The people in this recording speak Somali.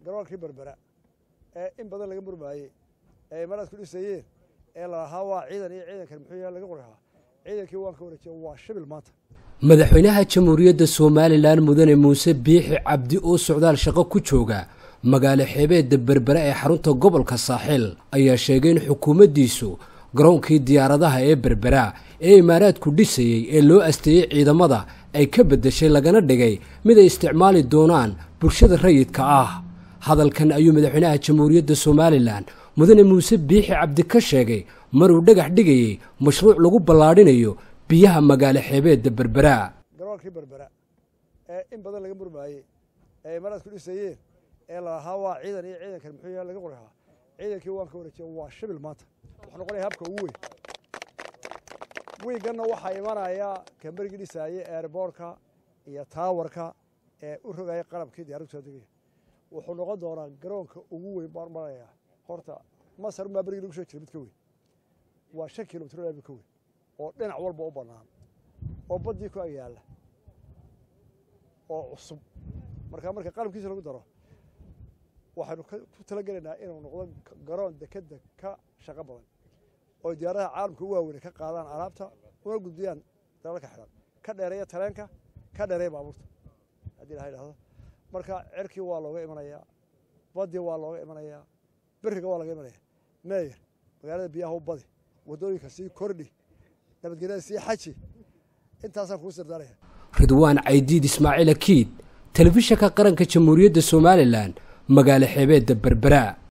garoonkii berbera ee in badan laga murmaayey ee imaraad ku dhisayeen ee lalahaa waa ciidan iyo ciidankan muxuu yahay laga qorhaa ciidankii waan ka wareejiya waa shibil maanta madaxweynaha jamhuuriyadda somalilan mudane muuse biixi cabdi oo socdaal shaqo ku jooga magaalo xeebeedda berbera ee xarunta gobolka saaxiil ayaa sheegay in xukuumaddiisu garoonkii diyaaradaha ee berbera ee imaaraadku dhisayey ee loo asteeyey ciidamada ay ka beddeshay lagana dhigay mid ay isticmaali doonaan bulshada rayidka ah hadalkan ayuu madaxweynaha jamhuuriyadda somalilan mudane muuse biixi cabdi ka sheegay maruu dhagax dhigayey mashruuc lagu ballaadhinayo biyaha magaalo xeebeedda berbera garoonkii berbera ee in badan laga murmaayey ee imaraad ku dhisayeen ee lalahaa waa ciidan iyo ciidankan muxuu yahay laga qorhaa ciidankii waan ka wareejiya waa shibil maanta wuxuu noqonaya habka ugu weyn wiiganna waxaa imanaya kamberigii dhisaayey eerboorka iyo taawarka ee u rogaya qalabkii diyaradu soo degaya wuxuu noqon doonaa garoonka ugu weyn baan maraya horta masar maa berigii lagu soo jira mid ka weyn waa shan kilomitr mid ka weyn oo dhinac walba u bannaan oo baddii ku agyaalla oo cusub markaa marka qalabkiisa lagu daro waxaynu ku talagelaynaa inuu noqdo garoon dekeda ka shaqo badan oo diyaaradaha caalamka u waaweyne ka qaadaan alaabta una gudbiyaan dalalka xidhan ka dheereeya tareenka ka dheereeya baabuurta haddii ilaha idhahdo marka cerkii waa looga imanayaa baddii waa looga imanayaa beriga waa looga imanaya meeyer magaalada biyaha u badi waddooyinka sii kordhi nabadgelyada sii xaji intaasaan kuu sirdaanaya ridwaan caydiid ismaaciil akiid telefishanka qaranka jamhuuriyadda somalilan magaalo xeebeedda berbera